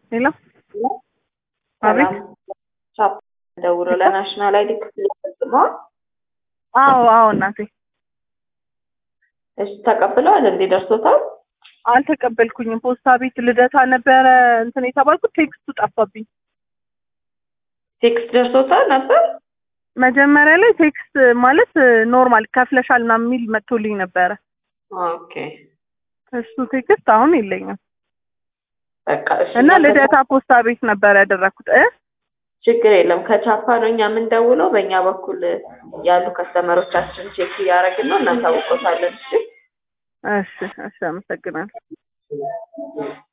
ሄሎ አቤት። ቻፕ ደውሎ ለናሽናል አይዲ ክፍል ፈጽመዋል። አዎ አዎ እናቴ እሺ ተቀብለዋል እንዴ? ደርሶታል? አልተቀበልኩኝም። ፖስታ ቤት ልደታ ነበረ እንትን የተባልኩት ቴክስቱ ጠፋብኝ። ቴክስት ደርሶታል ነበር? መጀመሪያ ላይ ቴክስት ማለት ኖርማል ከፍለሻል ምናምን የሚል መጥቶልኝ ነበረ። ኦኬ እሱ ቴክስት አሁን የለኝም በቃ እሺ። እና እናንተ- ልደታ ፖስታ ቤት ነበር ያደረኩት እ ችግር የለም። ከቻፓ ነው እኛ የምንደውለው። በእኛ በኩል ያሉ ከስተመሮቻችን ቼክ እያደረግን ነው፣ እናሳውቆታለን። እሺ እሺ እሺ አመሰግናለሁ።